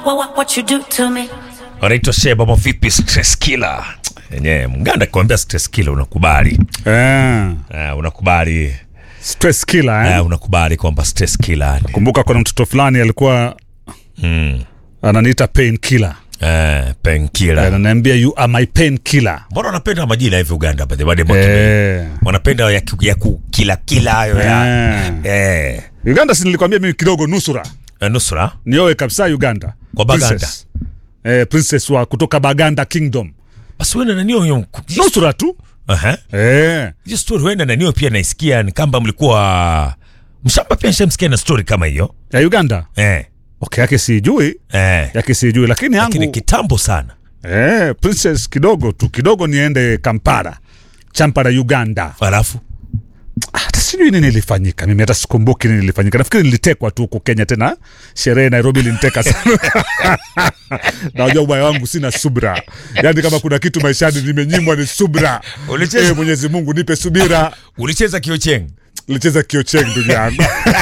what, what, what you do to me. wanaitwa Sheba Mavipi stress killer. Yenyewe mganda kuambia stress killer unakubali. Eh, Uh, unakubali stress killer eh? uh, unakubali kwamba stress killer ni Kumbuka kuna mtoto fulani alikuwa mm. ananiita pain killer. uh, painkiller. Ananiambia you are my pain killer. Mbona wanapenda majina hivi Uganda by the way? Demo- Eh. Wanapenda ya, ku- ya kukila kila hayo ya. Eh. Uganda si nilikwambia mimi kidogo nusura. Eh, Nusra Nioe kabisa Uganda. Kwa Baganda. Princess. Eh, princess wa kutoka Baganda Kingdom. basi wenda nanio hiyo Nusura tu. Aha. Eh. hiyo story wenda nanio pia naisikia ni kamba mlikuwa mshamba pia nishamsikia na story kama hiyo Ya Uganda. eh. Okay, yake sijui. Eh. Yake sijui lakini yangu Lakini kitambo sana Eh, princess kidogo tu kidogo niende Kampala, Champara, Uganda. alafu Hata sijui nini ilifanyika, mimi hata sikumbuki nini ilifanyika. Nafikiri nilitekwa tu huko Kenya, tena sherehe Nairobi iliniteka sana. Najua ubaya wangu, sina subra. Yaani kama kuna kitu maishani nimenyimwa ni subra. Ulicheza- Eh, Mwenyezi Mungu nipe subira. ulicheza kiocheng Nilicheza kiocheng ndugu yangu.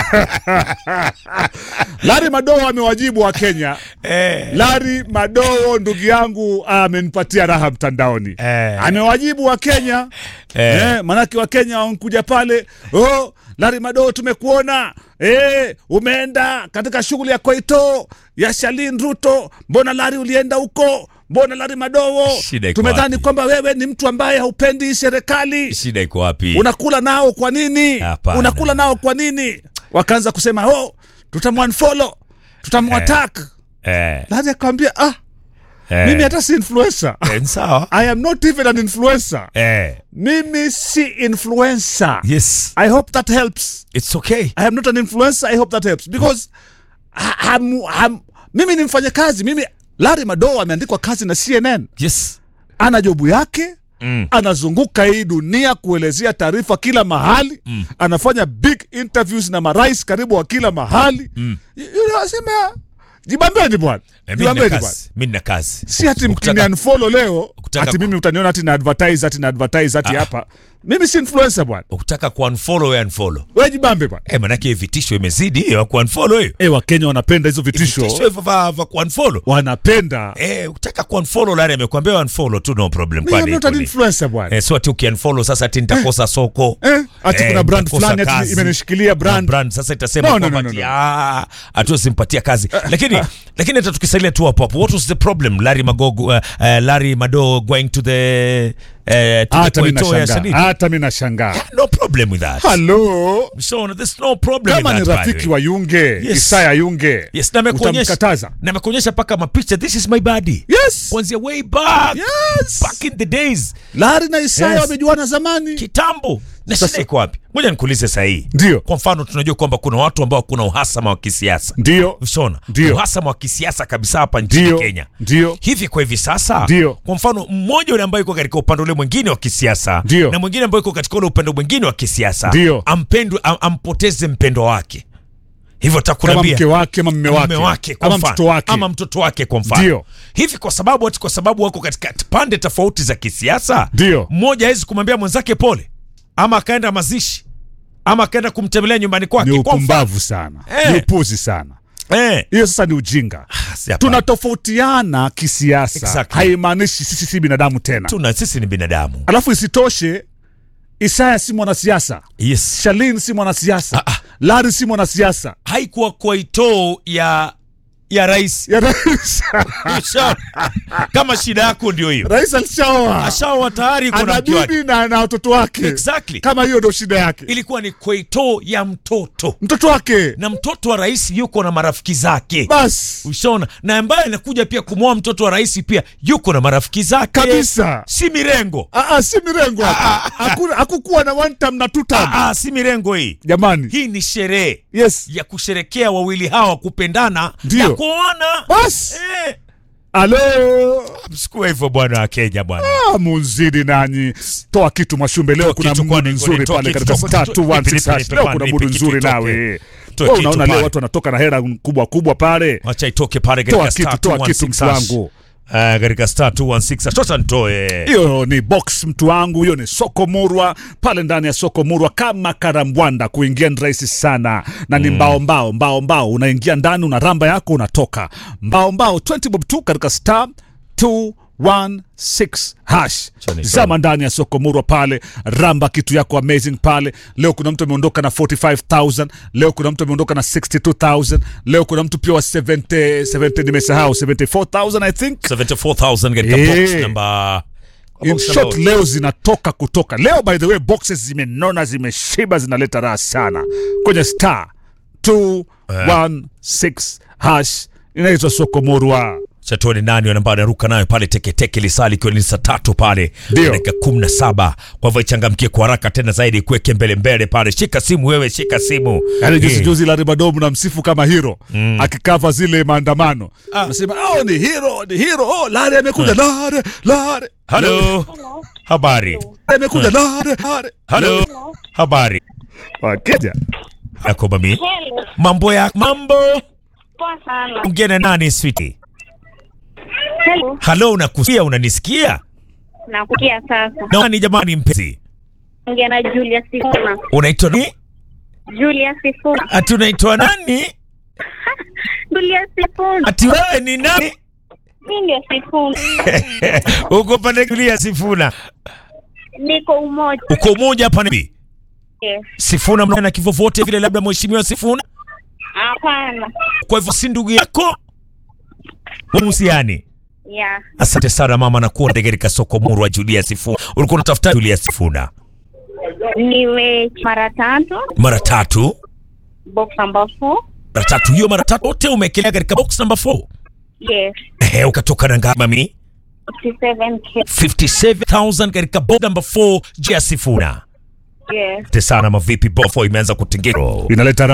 Larry Madowo amewajibu wa Kenya. eh. Larry Madowo ndugu yangu amenipatia raha mtandaoni. Eh. Amewajibu wa Kenya. Eh. Eh, manake wa Kenya wankuja pale, oh, Larry Madowo tumekuona. Eh, umeenda katika shughuli ya Koito ya Shalin Ruto. Mbona Larry ulienda huko? Mbona Larry Madowo? Shida iko Tumedhani wapi? kwamba wewe ni mtu ambaye haupendi hii serikali. shida iko wapi Unakula nao kwa nini? Hapana. Unakula nao kwa nini? Wakaanza kusema, "Oh, tutamwanfollow, tutamwattack." eh. Larry akamwambia, "Ah, Eh. mimi hata si influencer. Eh, ni sawa I am not even an influencer. eh. Mimi si influencer. yes I hope that helps. it's okay I am not an influencer. I hope that helps because ha- ham, ham, mimi ni mfanyakazi. Mimi Larry Madowo ameandikwa kazi na CNN, yes ana jobu yake mm. anazunguka hii dunia kuelezea taarifa kila mahali mm. anafanya big interviews na marais karibu wa kila mahali mm. asema jibambeni bwana Eh, mi nina jibambeni bwana kazi mi nina kazi si hati Ukitaka- mkiniunfollow leo Ukitaka- ati mimi utaniona hati na advertise hati na advertise hati Ah. hapa mimi si influencer bwana ukitaka kuunfollow we unfollow we jibambe bwana eh, manake hiyo vitisho imezidi hiyo ya kuunfollow hiyo e wakenya wanapenda hizo vitisho vitisho hivyo va va kuunfollow wanapenda eh, ukitaka kuunfollow lari amekwambia unfollow tu no problem mimi am kwani not an iko ni- influencer bwana eh, so ati ukiunfollow sasa ati nitakosa soko eh ati Eh, kuna brand nitakosa fulani ati kazi. imenishikilia brand. brand brand sasa itasema No, no, kwamba no, no, ati, no. ah, hatuwezi kazi lakini lakini hata tukisalia tu hapo hapo what was the problem Larry Magogo uh, uh, Larry Mado going to the uh, to hata the mimi Koito ya nashangaa Shadidi hata mimi nashangaa no problem with that halo so there's no problem kama with ni that, by the rafiki way. wa Yunge Yes. Isaya Yunge yes na amekuonyesha utamkataza na amekuonyesha paka mapicha this is my body yes kuanzia way back yes back in the days Larry na Isaya Yes. wamejuana zamani kitambo na Sasa- shida iko wapi ngoja nikuulize sahii ndio kwa mfano tunajua kwamba kuna watu ambao kuna uhasama wa kisiasa ndio Ushona, Ndio. uhasama wa kisiasa kabisa hapa nchini ndio Kenya. ndio Hivi kwa hivi sasa, Ndio. kwa mfano mmoja yule ambaye yuko katika upande ule mwingine wa kisiasa Ndio. na mwingine ambaye yuko katika ule upande mwingine wa kisiasa, Ndio. ampendwe am, ampoteze mpendo wake, hivyo kama takuambia mke wake ama mme wake, wake kwa ama mfano, mtoto wake ama mtoto wake kwa mfano Ndio. hivi, kwa sababu ati kwa sababu wako katika pande tofauti za kisiasa, Ndio. mmoja hawezi kumwambia mwenzake pole, ama akaenda mazishi, ama akaenda kumtembelea nyumbani kwake ni kwa mfano. upumbavu sana Eh. ni upuzi sana Eh, hiyo sasa ni ujinga si hapana. tunatofautiana kisiasa Exactly. haimaanishi sisi si binadamu tena tuna sisi ni binadamu alafu isitoshe Isaya si mwanasiasa yes Shalin si mwanasiasa Ah, ah. Larry si mwanasiasa haikuwa kwaito ya ya rais ya rais Usha- kama shida yako ndio hiyo rais alishaoa ashawa tayari kuna ana mke wake bibi na na watoto wake exactly kama hiyo ndo shida yake ilikuwa ni kwaito ya mtoto mtoto wake na mtoto wa rais yuko na marafiki zake basi ushaona na ambaye anakuja pia kumwoa mtoto wa rais pia yuko na marafiki zake kabisa si mirengo Ah, ah, si mirengo hapa Hakuna- hakukuwa na one time na two time ah, ah, si mirengo hii jamani hii ni sherehe yes ya kusherekea wawili hawa kupendana Ndio. na kuona basi eh, alo msikuwa hivyo bwana wa Kenya bwana Ah, munzidi nanyi toa kitu mwashumbe leo Toa kuna kitu mudu kwani, nzuri kwani, toa pale kitu, katika toa star kitu, nipe, 216 nipe, hash. nipe, leo kwani, kuna nipe mudu kitu nzuri itoke. nawe Toa Wewe kitu unaona pale. leo watu wanatoka na hera kubwa kubwa pale wacha itoke pale toa katika kitu star toa kitu 216 mtu wangu Ah, katika star 216 sasa nitoe hiyo ni box mtu wangu, hiyo ni soko murwa. Pale ndani ya soko murwa kama karambwanda, kuingia ni rahisi sana na ni mbao mbao mbao mbao, unaingia ndani una ramba yako unatoka mbao mbao 20 bob tu katika star 216 hash Chani zama ndani ya soko murwa pale, ramba kitu yako amazing pale. Leo kuna mtu ameondoka na 45000 leo kuna mtu ameondoka na 62000 leo kuna mtu pia wa 70 70 nimesahau 74000 I think 74000 katika Eh. box number In box short, number- leo zinatoka kutoka leo. By the way, boxes zimenona, zimeshiba, zinaleta raha sana kwenye star 216 hash inaitwa soko murwa. Chatuoni nani ambayo anaruka nayo pale teketeke lisali ikiwa ni saa tatu pale Ndio. dakika kumi na saba. Kwa hivyo ichangamkie kwa haraka tena zaidi, kuweke mbele mbele pale. Shika simu wewe, shika simu. Yani juzi Eh. juzi Larry Madomu na msifu kama hero akikava zile maandamano anasema oh, ni hero ni hero oh, Larry amekuja Larry Larry Halo, habari. amekuja Larry Larry Halo, habari Wakenya yako mami, Hello. mambo ya mambo. Poa sana. Ongea na nani switi? Hello. Halo, unakusikia? Unanisikia? Nakusikia sasa. Nani jamani, mpenzi, Ongea na Julia Sifuna. unaitwa nani? Julia Sifuna. Ati unaitwa nani? Julia Sifuna. Ati wewe ni nani? Mimi ndio Sifuna. Uko pande kulia Sifuna, Niko umoja. uko umoja hapa nibi Yes. Sifuna mna na kifo vote vile, labda mheshimiwa Sifuna. Hapana. Kwa hivyo si ndugu yako uhusiani. Yeah. Asante sana mama, na kuwa katika soko murwa Julia Sifuna. Ulikuwa unatafuta Julia Sifuna Niwe mara tatu. mara tatu, Box number 4. mara tatu hiyo, mara tatu wote umekelea katika box number 4. Yes. Ehe, ukatoka na ngapi mami? 57k. 57000 katika box number 4 Julia Sifuna. Yes. Asante sana mavipi, bofo imeanza kutingirwa inaleta